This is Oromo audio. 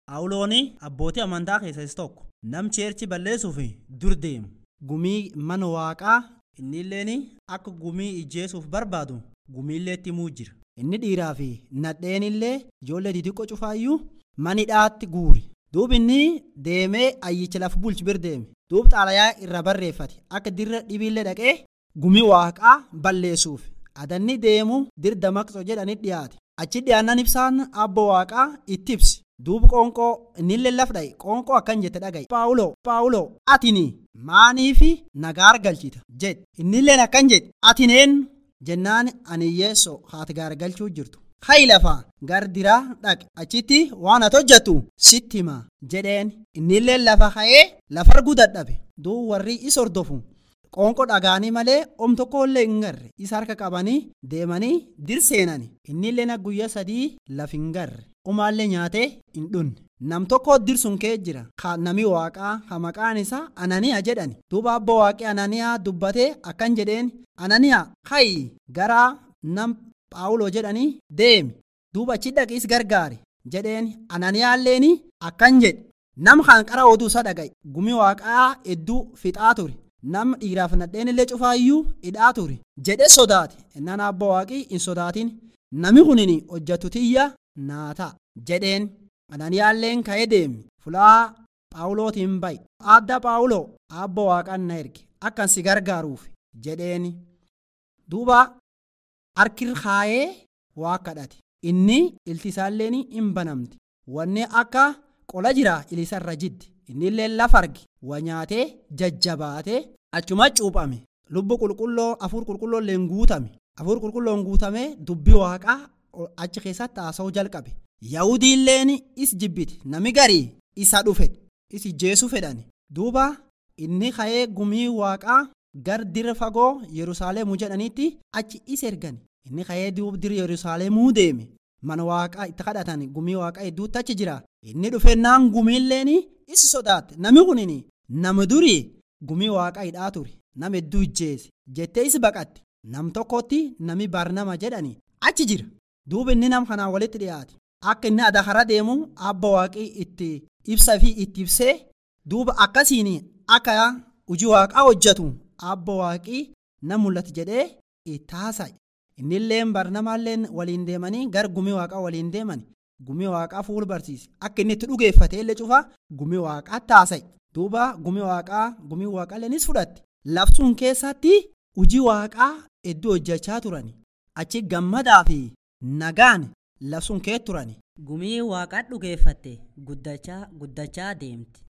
Phaawulooni abbootii amantaa keessaa isa tokko. Nam cheerchi balleessuuf dur deemu. Gumii mana waaqaa innilleen akka gumii ijjeesuuf barbaadu gumiillee itti himuu jira. Inni dhiiraa fi nadheenillee ijoollee xixiqqoo cufaayyuu manidhaatti guuri. Duub inni deemee ayyicha lafa bulchu bir deeme. Duub xaalayaa irra barreeffate akka dirra dhibiillee dhaqee gumii waaqaa balleessuuf. Adanni deemu dir damaqsoo jedhanii dhiyaate. Achi dhiyaannan ibsaan abbo waaqaa itti ibsi. Duuba qoonqoo innillee laf dha'e qoonqoo akkan jette dhagaye. Paawuloo Paawuloo atini maaniifi nagaa argalchita jedhe. Innilleen akkan jedhe atineen jennaan ani yeessoo haati gaargalchuu jirtu. Hayi lafaa gar diraa dhaqe achitti waan ati hojjettu sitti hima jedheen innillee lafa ka'ee lafa arguu dadhabe. Duuba warri isa hordofu qoonqoo dhagaanii malee om tokkollee hin garre isa harka qabanii deemanii dir seenani innillee guyyaa sadii laf hin garre umaallee nyaatee hin dhunne nam tokko dirsun kee jira ka nami waaqaa ka maqaan isaa ananiyaa jedhani duuba abbo waaqii ananiyaa dubbatee akkan jedheen ananiyaa hayi garaa nam phaawuloo jedhanii deemi duuba achi dhaqiis gargaare jedheen ananiyaalleen akkan jedhe nam kan qara oduu isa dhagaye gumi waaqaa hedduu fixaa ture nam dhiiraaf nadheen illee cufaayyuu hidhaa ture jedhe sodaate innaan abbo waaqii hin sodaatin nami kunin hojjatu tiyya naa ta'a jedheen ananiyaalleen ka'ee deemi fulaa phaawulootiin bayi adda phaawuloo abbo waaqaan na erge akkan si gargaaruuf jedheen duuba harkir kaayee waa kadhate inni ilti isaalleen hin banamte wanni akka qola jira ilisarra jiddi innillee lafa arge waa nyaatee jajjabaatee achuma cuuphame lubbu qulqulloo afuur qulqulloo illee guutame afuur qulqulloon guutame dubbii waaqaa achi keessatti haasa'uu jalqabe yahudiilleen is jibbite nami garii isa dhufe is ijjeesuu fedhani duuba inni ka'ee gumii waaqaa gar dira fagoo yerusaalemuu jedhanitti achi is ergani inni ka'ee duub dir yerusaalemuu deeme mana waaqaa itti kadhatan gumii waaqaa hedduutti achi jira inni dhufennaan gumiilleen is sodaatte nami kunin nama durii gumii waaqaa hidhaa ture nama hedduu ijjeese jettee is baqatte nam tokkotti nami barnama jedhani achi jira duuba inni nam kanaan walitti dhiyaate akka inni adakara deemu abba waaqii itti ibsa fi itti ibsee duuba akkasiin akka hojii waaqaa hojjetu abba waaqii na mul'atu jedhee itti haasa'e innilleen barnamaalleen waliin deemanii gar gumii waaqaa waliin deeman gumii waaqaa fuul barsiise akka inni itti dhugeeffate illee cufa gumii waaqaatti haasa'e duuba gumii waaqaa gumii waaqaallenis fudhatte labsuun keessatti hojii waaqaa hedduu hojjechaa turani achi gammadaa fi nagaan labsuun kee turani. Gumii waaqaa dhugeeffatte guddachaa guddachaa deemti.